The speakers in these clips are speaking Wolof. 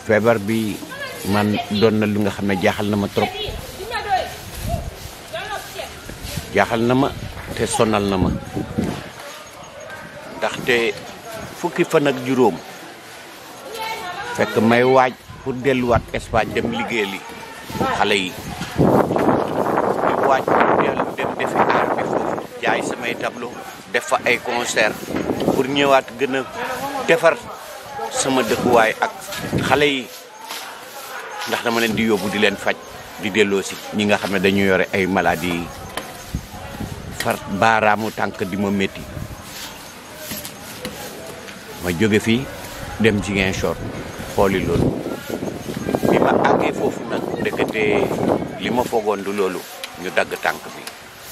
feebar bi man doon na lu nga xam ne jaaxal na ma trop jaaxal na ma te sonal na ma ndaxte fukki fan ak juróom fekk may waaj pour delluwaat Espagne dem liggéeyali xale yi di waaj dellu dem defi aar bi foofu jaay samay tableau def fa ay concert pour ñëwaat gën a defar sama dëkkuwaay ak xale yi ndax dama leen di yóbbu di leen faj di delloo si ñi nga xam ne dañu yore ay maladie yi far baaraamu tànk di ma métti ma jóge fii dem Ziguinchor xooli loolu bi ma àggee foofu nag ndekete li ma foogoon du loolu ñu dagg tànk bi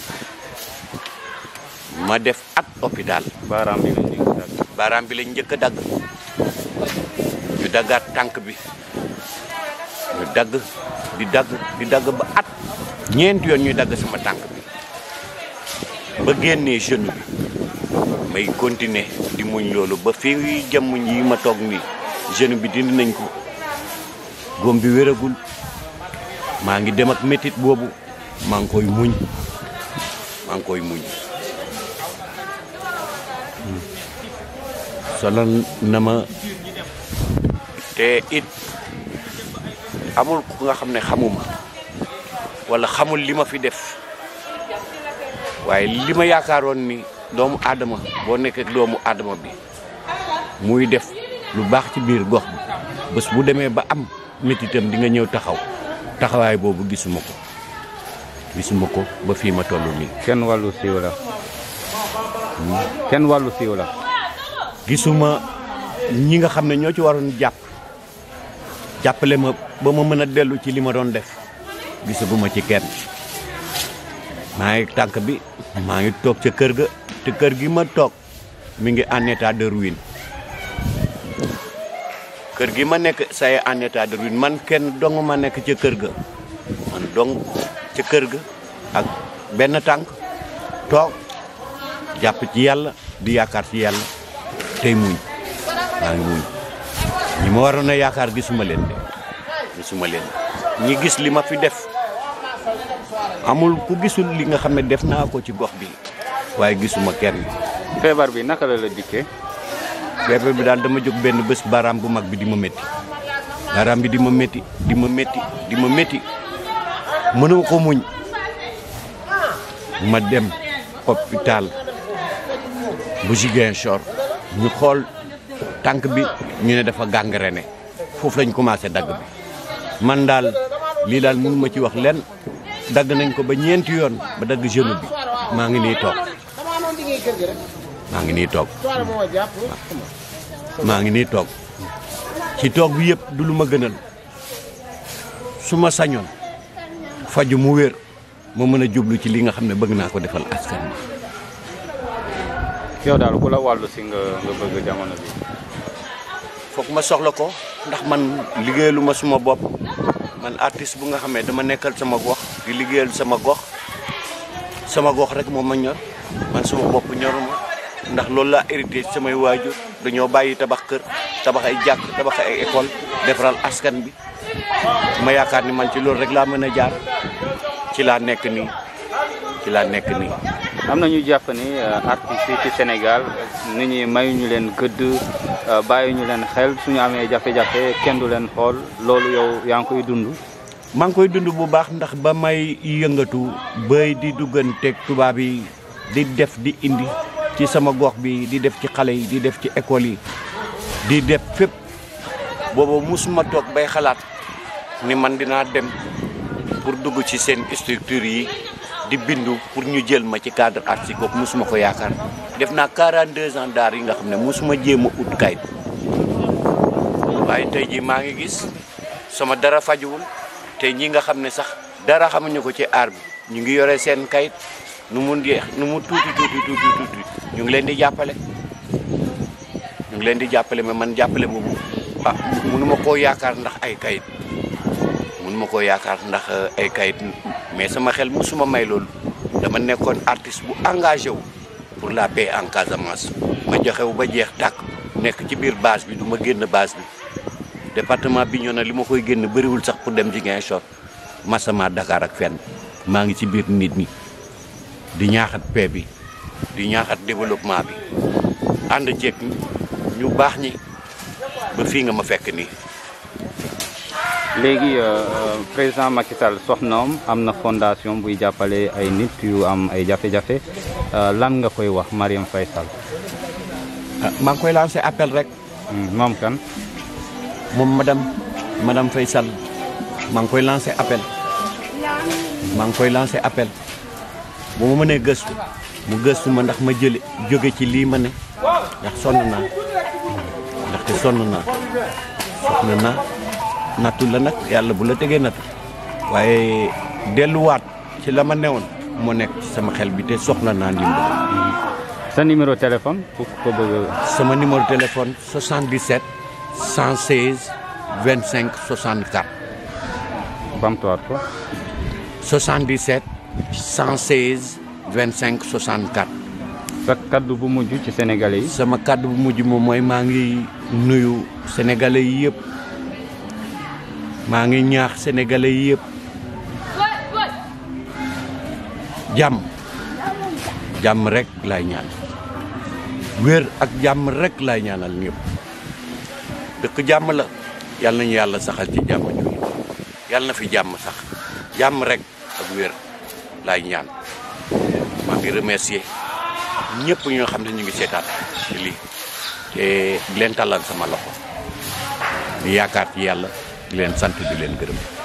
ma def at hôpital baaraam bi lañ njëkk a dagg. baaraam bi lañ njëkk a dagg ñu daggaat tànk bi ñu dagg di dagg di dagg ba at ñeenti yoon ñuy dagg sama tànk bi ba génnee genou bi may continuer di muñ loolu ba fii jàmm yi ma toog nii genou bi dindi nañ ko góom bi wéragul maa ngi dem ak métit boobu maa ngi koy muñ maa ngi koy muñ sonal na ma te it amul ku nga xam ne xamuma wala xamul li ma fi def waaye li ma yaakaaroon ni doomu aadama boo nekkee ak doomu aadama bi muy def lu baax ci biir gox bi bés bu demee ba am métitam di nga ñëw taxaw taxawaay boobu gisuma ko gisuma ko ba fii ma toll nii kenn wàllu siiw la. kenn wàllu siiw la. gisuma ñi nga xam ne ñoo ci waroon jàpp jàppale ma ba ma mën a dellu ci li ma doon def gisaguma ci kenn maa ngi tànk bi maa ngi toog ca kër ga te kër gi ma toog mi ngi en état de ruine kër gi ma nekk say en état de ruine man kenn dong ma nekk ca kër ga man dong ca kër ga ak benn tànk toog jàpp ci yàlla di yaakaar ci yàlla tey muñ maa ngi muñ ñi ma waroon a yaakaar gisuma leen de gisuma leen ñi gis li ma fi def amul ku gisul li nga xam ne def naa ko ci gox bi waaye gisuma kenn feebar bi naka la la dikkee. feebar bi daal dama jóg benn bés baaraam bu mag bi di ma métti baaraam bi di ma métti di ma métti di ma métti mënuma ko muñ ma dem hôpital bu Ziguinchor ñu xool tànk bi ñu ne dafa gangréné foofu lañ commencé dagg bi man daal lii daal mënu ma ci wax lenn dagg nañ ko ba ñeenti yoon ba dagg genou bi maa ngi nii toog maa ngi nii toog maa ngi nii toog ci toog bi yëpp du lu ma gënal su ma sañoon faju mu wér ma mën a jublu ci li nga xam ne bëgg naa ko defal askan bi yow daal ku la wàllu si nga nga bëgg jamono bi. foog ma soxla ko ndax man liggéeyalu ma suma bopp man artiste bu nga xamee dama nekkal sama gox di liggéeyal sama gox sama gox rek moo ma ñor man suma bopp ñoruma ndax loolu laa hérité ci samay waajur dañoo bàyyi tabax kër tabax ay jàkk tabax ay école defaral askan bi ma yaakaar ni man ci loolu rek laa mën a jaar ci laa nekk nii ci laa nekk nii am na ñu jàpp ni artistes yi ci Sénégal nit ñi mayuñu leen gëdd bàyyi ñu leen xel suñu amee jafe-jafe kenn du leen xool loolu yow yaa ngi koy dund. maa ngi koy dund bu baax ndax ba may yëngatu bay di dugganteeg tubaab yi di def di indi ci sama gox bi di def ci xale yi di def ci école yi di def fépp booba musuma toog bay xalaat ni man dinaa dem pour dugg ci seen structure yi di bindu pour ñu jël ma ci cadre artistique kooku musuma ko yaakaar def naa 42 ans daar yi nga xam ne musuma jéem a ut kayit waaye tey jii maa ngi gis sama dara fajuwul te ñi nga xam ne sax dara xamuñu ko ci aar bi ñu ngi yore seen kayit nu mu jeex nu mu tuuti tuuti tuuti tuuti ñu ngi leen di jàppale ñu ngi leen di jàppale mais man jàppale boobu ah mënuma koo yaakaar ndax ay kayit mënuma koo yaakaar ndax ay kayit mais sama xel musuma may loolu dama nekkoon artiste bu engagé wu pour la paix en Casamance ma joxe wu ba jeex tàkk nekk ci biir base bi du ma génn base bi département Bignona li ma koy génn bëriwul sax pour dem Ziguinchor masama Dakar ak fenn maa ngi ci biir nit ñi di ñaaxat paix bi di ñaaxat développement bi ànd ceeg ñu baax ñi ba fii nga ma fekk nii léegi président Macky Sall soxnaam am na fondation buy jàppale ay nit yu am ay jafe-jafe lan nga koy wax Marième Faye Sall ah maa ngi koy lancé appel rek moom kan moom madame madame Faye Sall maa ngi koy lancé appel maa ngi koy lancé appel bu ma mënee gëstu mu gëstu ma ndax ma jële jóge ci lii ma ne ndax sonn naa ndaxte sonn naa soxna naa nattu la nag yàlla bu la tegee nattu waaye delluwaat ci la ma newoon moo nekk ci sama xel bi te soxla naa ndimbal sa numéro téléphone pour ko bëgg sama numéro téléphone 77 116 25 64 bamtuwaat ko 77 116 25 64 sa kaddu bu mujj ci sénégalais yi sama kàddu bu mujj moom mooy maa ngi nuyu sénégalais yi yëpp maa ngi ñaax sénégalais yi yëpp jàmm jàmm rek laay ñaan wér ak jàmm rek laay ñaanal ñëpp dëkk jàmm la yàlla nañu yàlla saxal ci jàmm ju yàlla na fi jàmm sax jàmm rek ak wér laay ñaan maa ngi remercier ñëpp ñoo xam ne ñu ngi seetaan ci lii te di leen tàllal sama loxo di yaakaar ci yàlla di leen sant di leen gërëm